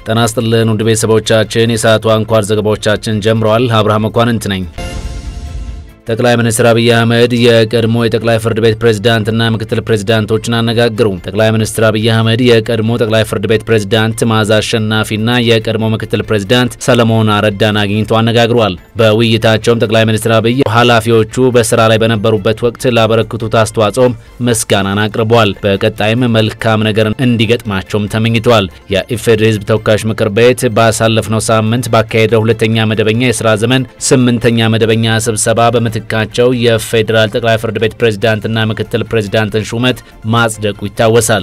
ጤና ይስጥልን ውድ ቤተሰቦቻችን፣ የሰዓቱ አንኳር ዘገባዎቻችን ጀምረዋል። አብርሃም መኳንንት ነኝ። ጠቅላይ ሚኒስትር አብይ አህመድ የቀድሞ የጠቅላይ ፍርድ ቤት ፕሬዝዳንትና ምክትል ፕሬዝዳንቶችን አነጋገሩ። ጠቅላይ ሚኒስትር አብይ አህመድ የቀድሞ ጠቅላይ ፍርድ ቤት ፕሬዝዳንት መዓዛ አሸናፊና የቀድሞ ምክትል ፕሬዝዳንት ሰለሞን አረዳን አግኝቶ አነጋግሯል። በውይይታቸውም ጠቅላይ ሚኒስትር አብይ ኃላፊዎቹ በስራ ላይ በነበሩበት ወቅት ላበረክቱት አስተዋጽኦም ምስጋናን አቅርበዋል። በቀጣይም መልካም ነገር እንዲገጥማቸውም ተመኝተዋል። የኢፌዴሪ ሕዝብ ተወካዮች ምክር ቤት ባሳለፍነው ሳምንት ባካሄደው ሁለተኛ መደበኛ የስራ ዘመን ስምንተኛ መደበኛ ስብሰባ በምት ካቸው የፌዴራል ጠቅላይ ፍርድ ቤት ፕሬዝዳንትና ምክትል ፕሬዝዳንትን ሹመት ማጽደቁ ይታወሳል።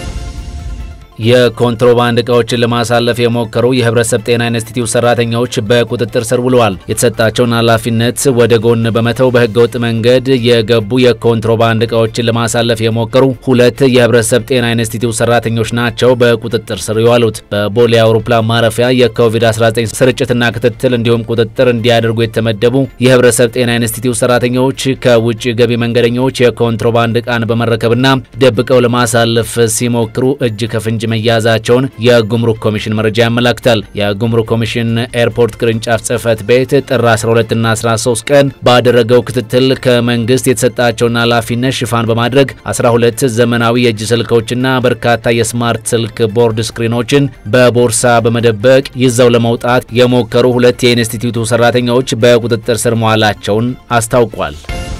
የኮንትሮባንድ እቃዎችን ለማሳለፍ የሞከሩ የህብረተሰብ ጤና ኢንስቲትዩት ሰራተኞች በቁጥጥር ስር ውለዋል። የተሰጣቸውን ኃላፊነት ወደ ጎን በመተው በህገወጥ መንገድ የገቡ የኮንትሮባንድ እቃዎችን ለማሳለፍ የሞከሩ ሁለት የህብረተሰብ ጤና ኢንስቲትዩት ሰራተኞች ናቸው በቁጥጥር ስር የዋሉት። በቦሌ አውሮፕላን ማረፊያ የኮቪድ-19 ስርጭትና ክትትል እንዲሁም ቁጥጥር እንዲያደርጉ የተመደቡ የህብረተሰብ ጤና ኢንስቲትዩት ሰራተኞች ከውጭ ገቢ መንገደኞች የኮንትሮባንድ እቃን በመረከብና ደብቀው ለማሳለፍ ሲሞክሩ እጅ ከፍንጅ መያዛቸውን የጉምሩክ ኮሚሽን መረጃ ያመላክታል። የጉምሩክ ኮሚሽን ኤርፖርት ቅርንጫፍ ጽህፈት ቤት ጥር 12ና 13 ቀን ባደረገው ክትትል ከመንግስት የተሰጣቸውን ኃላፊነት ሽፋን በማድረግ 12 ዘመናዊ የእጅ ስልኮችና በርካታ የስማርት ስልክ ቦርድ ስክሪኖችን በቦርሳ በመደበቅ ይዘው ለመውጣት የሞከሩ ሁለት የኢንስቲትዩቱ ሰራተኞች በቁጥጥር ስር መዋላቸውን አስታውቋል።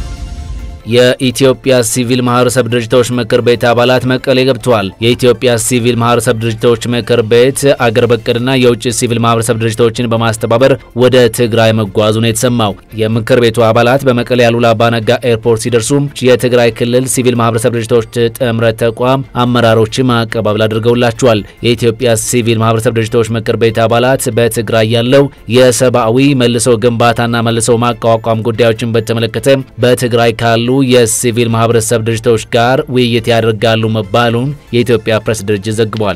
የኢትዮጵያ ሲቪል ማህበረሰብ ድርጅቶች ምክር ቤት አባላት መቀሌ ገብተዋል። የኢትዮጵያ ሲቪል ማህበረሰብ ድርጅቶች ምክር ቤት አገር በቀልና የውጭ ሲቪል ማህበረሰብ ድርጅቶችን በማስተባበር ወደ ትግራይ መጓዙ ነው የተሰማው። የምክር ቤቱ አባላት በመቀሌ አሉላ አባነጋ ኤርፖርት ሲደርሱም የትግራይ ክልል ሲቪል ማህበረሰብ ድርጅቶች ጥምረት ተቋም አመራሮችም አቀባበል አድርገውላቸዋል። የኢትዮጵያ ሲቪል ማህበረሰብ ድርጅቶች ምክር ቤት አባላት በትግራይ ያለው የሰብአዊ መልሶ ግንባታና መልሶ ማቋቋም ጉዳዮችን በተመለከተ በትግራይ ካሉ የሲቪል ማህበረሰብ ድርጅቶች ጋር ውይይት ያደርጋሉ መባሉን የኢትዮጵያ ፕሬስ ድርጅት ዘግቧል።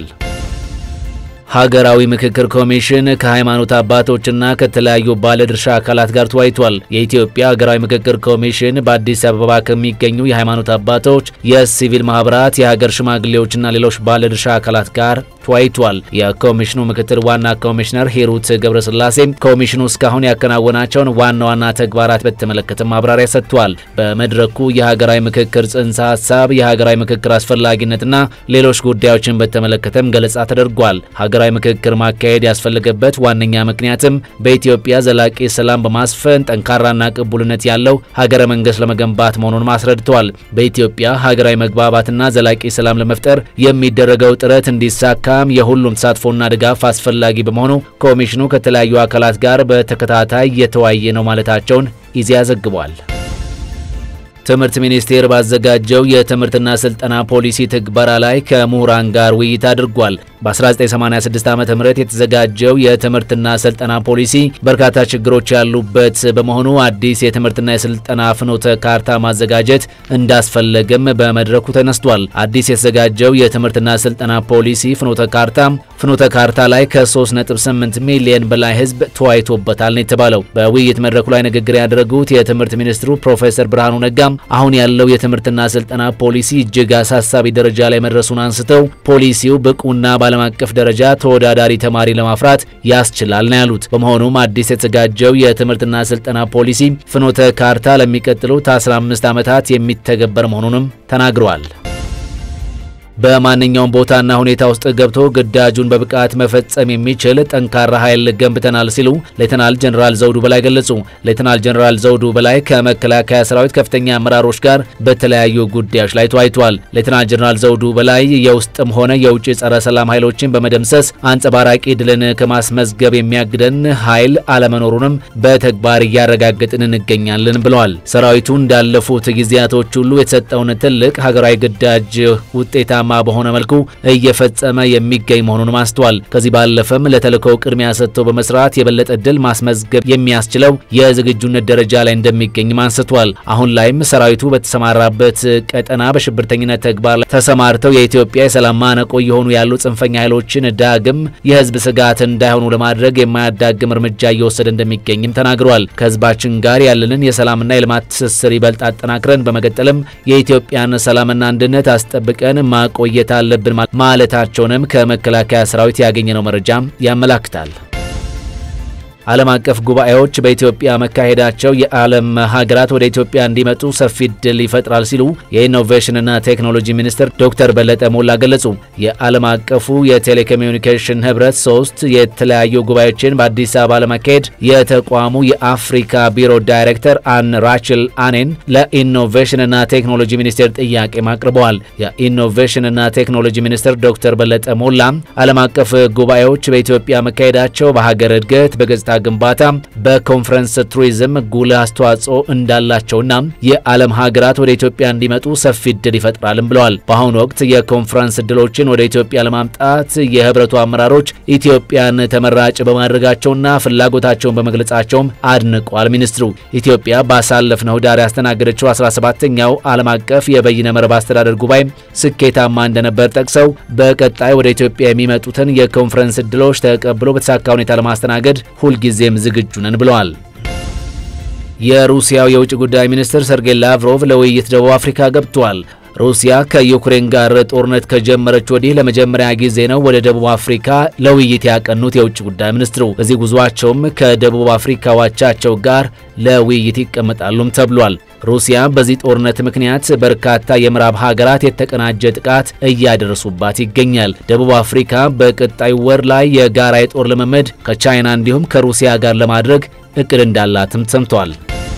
ሀገራዊ ምክክር ኮሚሽን ከሃይማኖት አባቶችና ከተለያዩ ባለድርሻ አካላት ጋር ተወያይቷል። የኢትዮጵያ ሀገራዊ ምክክር ኮሚሽን በአዲስ አበባ ከሚገኙ የሃይማኖት አባቶች፣ የሲቪል ማህበራት፣ የሀገር ሽማግሌዎችና ሌሎች ባለድርሻ አካላት ጋር ተወያይቷል። የኮሚሽኑ ምክትል ዋና ኮሚሽነር ሂሩት ገብረስላሴ ኮሚሽኑ እስካሁን ያከናወናቸውን ዋና ዋና ተግባራት በተመለከተ ማብራሪያ ሰጥቷል። በመድረኩ የሀገራዊ ምክክር ጽንሰ ሀሳብ፣ የሀገራዊ ምክክር አስፈላጊነትና ሌሎች ጉዳዮችን በተመለከተም ገለጻ ተደርጓል። ሀገራዊ ምክክር ማካሄድ ያስፈለገበት ዋነኛ ምክንያትም በኢትዮጵያ ዘላቂ ሰላም በማስፈን ጠንካራና ቅቡልነት ያለው ሀገረ መንግስት ለመገንባት መሆኑን አስረድተዋል። በኢትዮጵያ ሀገራዊ መግባባትና ዘላቂ ሰላም ለመፍጠር የሚደረገው ጥረት እንዲሳካ የሁሉም ተሳትፎና ድጋፍ አስፈላጊ በመሆኑ ኮሚሽኑ ከተለያዩ አካላት ጋር በተከታታይ የተወያየ ነው ማለታቸውን ኢዜአ ዘግቧል። ትምህርት ሚኒስቴር ባዘጋጀው የትምህርትና ስልጠና ፖሊሲ ትግበራ ላይ ከምሁራን ጋር ውይይት አድርጓል። በ1986 ዓ ም የተዘጋጀው የትምህርትና ስልጠና ፖሊሲ በርካታ ችግሮች ያሉበት በመሆኑ አዲስ የትምህርትና የስልጠና ፍኖተ ካርታ ማዘጋጀት እንዳስፈለገም በመድረኩ ተነስቷል። አዲስ የተዘጋጀው የትምህርትና ስልጠና ፖሊሲ ፍኖተ ካርታ ፍኖተ ካርታ ላይ ከ3.8 ሚሊዮን በላይ ሕዝብ ተወያይቶበታል ነው የተባለው። በውይይት መድረኩ ላይ ንግግር ያደረጉት የትምህርት ሚኒስትሩ ፕሮፌሰር ብርሃኑ ነጋም አሁን ያለው የትምህርትና ስልጠና ፖሊሲ እጅግ አሳሳቢ ደረጃ ላይ መድረሱን አንስተው ፖሊሲው ብቁና በዓለም አቀፍ ደረጃ ተወዳዳሪ ተማሪ ለማፍራት ያስችላል ነው ያሉት። በመሆኑም አዲስ የተዘጋጀው የትምህርትና ስልጠና ፖሊሲ ፍኖተ ካርታ ለሚቀጥሉት 15 ዓመታት የሚተገበር መሆኑንም ተናግረዋል። በማንኛውም ቦታና ሁኔታ ውስጥ ገብቶ ግዳጁን በብቃት መፈጸም የሚችል ጠንካራ ኃይል ገንብተናል ሲሉ ሌተናል ጀኔራል ዘውዱ በላይ ገለጹ። ሌተናል ጀኔራል ዘውዱ በላይ ከመከላከያ ሰራዊት ከፍተኛ አመራሮች ጋር በተለያዩ ጉዳዮች ላይ ተወያይተዋል። ሌተናል ጀኔራል ዘውዱ በላይ የውስጥም ሆነ የውጭ ጸረ ሰላም ኃይሎችን በመደምሰስ አንጸባራቂ ድልን ከማስመዝገብ የሚያግደን ኃይል አለመኖሩንም በተግባር እያረጋገጥን እንገኛለን ብለዋል። ሰራዊቱ እንዳለፉት ጊዜያቶች ሁሉ የተሰጠውን ትልቅ ሀገራዊ ግዳጅ ውጤታ ማ በሆነ መልኩ እየፈጸመ የሚገኝ መሆኑን አስተዋል። ከዚህ ባለፈም ለተልእኮው ቅድሚያ ሰጥቶ በመስራት የበለጠ ድል ማስመዝገብ የሚያስችለው የዝግጁነት ደረጃ ላይ እንደሚገኝም አንስቷል። አሁን ላይም ሰራዊቱ በተሰማራበት ቀጠና በሽብርተኝነት ተግባር ላይ ተሰማርተው የኢትዮጵያ የሰላም ማነቆ የሆኑ ያሉ ጽንፈኛ ኃይሎችን ዳግም የህዝብ ስጋት እንዳይሆኑ ለማድረግ የማያዳግም እርምጃ እየወሰደ እንደሚገኝም ተናግሯል። ከህዝባችን ጋር ያለንን የሰላምና የልማት ትስስር ይበልጥ አጠናክረን በመቀጠልም የኢትዮጵያን ሰላምና አንድነት አስጠብቀን ማቆ መቆየት አለብን ማለታቸውንም ከመከላከያ ሰራዊት ያገኘነው መረጃም ያመላክታል። ዓለም አቀፍ ጉባኤዎች በኢትዮጵያ መካሄዳቸው የዓለም ሀገራት ወደ ኢትዮጵያ እንዲመጡ ሰፊ እድል ይፈጥራል ሲሉ የኢኖቬሽንና ቴክኖሎጂ ሚኒስትር ዶክተር በለጠ ሞላ ገለጹ። የዓለም አቀፉ የቴሌኮሚኒኬሽን ህብረት ሶስት የተለያዩ ጉባኤዎችን በአዲስ አበባ ለማካሄድ የተቋሙ የአፍሪካ ቢሮ ዳይሬክተር አን ራችል አኔን ለኢኖቬሽንና ቴክኖሎጂ ሚኒስቴር ጥያቄ አቅርበዋል። የኢኖቬሽንና ቴክኖሎጂ ሚኒስትር ዶክተር በለጠ ሞላ ዓለም አቀፍ ጉባኤዎች በኢትዮጵያ መካሄዳቸው በሀገር እድገት በገጽታ ግንባታ በኮንፈረንስ ቱሪዝም ጉልህ አስተዋጽኦ እንዳላቸውና የዓለም ሀገራት ወደ ኢትዮጵያ እንዲመጡ ሰፊ እድል ይፈጥራልም ብለዋል። በአሁኑ ወቅት የኮንፈረንስ እድሎችን ወደ ኢትዮጵያ ለማምጣት የህብረቱ አመራሮች ኢትዮጵያን ተመራጭ በማድረጋቸውና ፍላጎታቸውን በመግለጻቸውም አድንቋል። ሚኒስትሩ ኢትዮጵያ ባሳለፍነው ዳር ያስተናገደችው 17ኛው ዓለም አቀፍ የበይነ መረብ አስተዳደር ጉባኤ ስኬታማ እንደነበር ጠቅሰው በቀጣይ ወደ ኢትዮጵያ የሚመጡትን የኮንፈረንስ እድሎች ተቀብሎ በተሳካ ሁኔታ ለማስተናገድ ሁልጊዜም ዝግጁ ነን ብለዋል። የሩሲያው የውጭ ጉዳይ ሚኒስትር ሰርጌይ ላቭሮቭ ለውይይት ደቡብ አፍሪካ ገብተዋል። ሩሲያ ከዩክሬን ጋር ጦርነት ከጀመረች ወዲህ ለመጀመሪያ ጊዜ ነው ወደ ደቡብ አፍሪካ ለውይይት ያቀኑት የውጭ ጉዳይ ሚኒስትሩ። በዚህ ጉዟቸውም ከደቡብ አፍሪካ ዋቻቸው ጋር ለውይይት ይቀመጣሉም ተብሏል። ሩሲያ በዚህ ጦርነት ምክንያት በርካታ የምዕራብ ሀገራት የተቀናጀ ጥቃት እያደረሱባት ይገኛል። ደቡብ አፍሪካ በቀጣዩ ወር ላይ የጋራ የጦር ልምምድ ከቻይና እንዲሁም ከሩሲያ ጋር ለማድረግ እቅድ እንዳላትም ሰምቷል።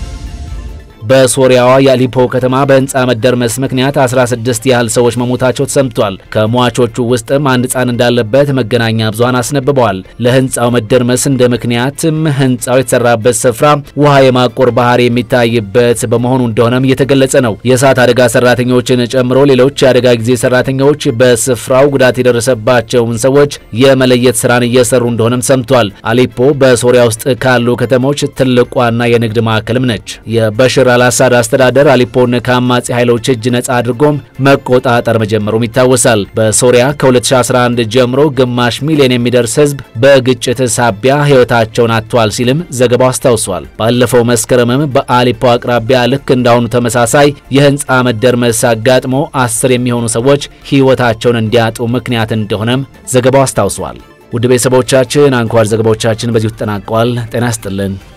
በሶሪያዋ የአሊፖ ከተማ በህንፃ መደርመስ ምክንያት 16 ያህል ሰዎች መሞታቸው ተሰምቷል። ከሟቾቹ ውስጥም አንድ ህፃን እንዳለበት መገናኛ ብዙሃን አስነብበዋል። ለህንፃው መደርመስ እንደ ምክንያትም ህንፃው የተሰራበት ስፍራ ውሃ የማቆር ባህሪ የሚታይበት በመሆኑ እንደሆነም እየተገለጸ ነው። የእሳት አደጋ ሰራተኞችን ጨምሮ ሌሎች የአደጋ ጊዜ ሰራተኞች በስፍራው ጉዳት የደረሰባቸውን ሰዎች የመለየት ስራን እየሰሩ እንደሆነም ሰምቷል። አሊፖ በሶሪያ ውስጥ ካሉ ከተሞች ትልቋና የንግድ ማዕከልም ነች። የበሽር አልአሳድ አስተዳደር አሊፖን ከአማጺ ኃይሎች እጅ ነጻ አድርጎም መቆጣጠር መጀመሩም ይታወሳል። በሶሪያ ከ2011 ጀምሮ ግማሽ ሚሊዮን የሚደርስ ህዝብ በግጭት ሳቢያ ህይወታቸውን አጥቷል ሲልም ዘገባው አስታውሷል። ባለፈው መስከረምም በአሊፖ አቅራቢያ ልክ እንዳሁኑ ተመሳሳይ የህንፃ መደርመስ አጋጥሞ አስር የሚሆኑ ሰዎች ህይወታቸውን እንዲያጡ ምክንያት እንደሆነም ዘገባው አስታውሷል። ውድ ቤተሰቦቻችን አንኳር ዘገባዎቻችን በዚሁ ተጠናቀዋል። ጤና ይስጥልን።